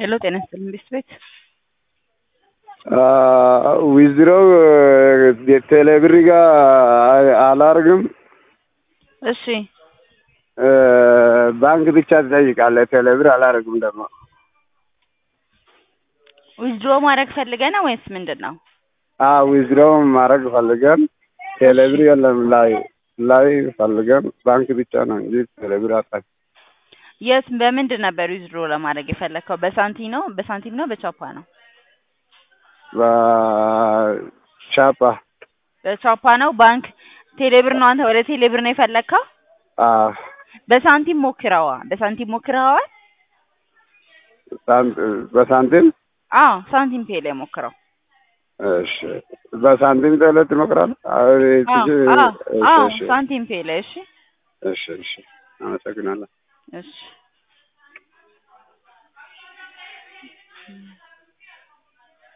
ሄሎ ጤና ይስጥልኝ ቤት ቤት ዊዝድሮው ቴሌብር ጋር አላርግም። እሺ ባንክ ብቻ ትጠይቃለህ። ቴሌብር አላርግም ደግሞ ዊዝድሮ ማድረግ ፈልገህ ነው ወይስ ምንድን ነው? ዊዝድሮው ማድረግ ፈልገን ቴሌብር የለም ላይ ላይ ፈልገን ባንክ ብቻ ነው እንጂ ቴሌብር አጣ የት በምንድን ነበር ዊዝድሮ ለማድረግ የፈለግከው? በሳንቲም ነው በሳንቲም ነው በቻፓ ነው? በቻፓ በቻፓ ነው። ባንክ ቴሌብር ነው። አንተ ወደ ቴሌብር ነው የፈለግከው? በሳንቲም ሞክረዋ በሳንቲም ሞክረዋል? በሳንቲም አዎ ሳንቲም ፔ ላይ ሞክረው። እሺ በሳንቲም ቴሌ ትሞክራለህ? አዎ ሳንቲም ፔ ላይ እሺ እሺ እሺ አመሰግናለሁ። እሺ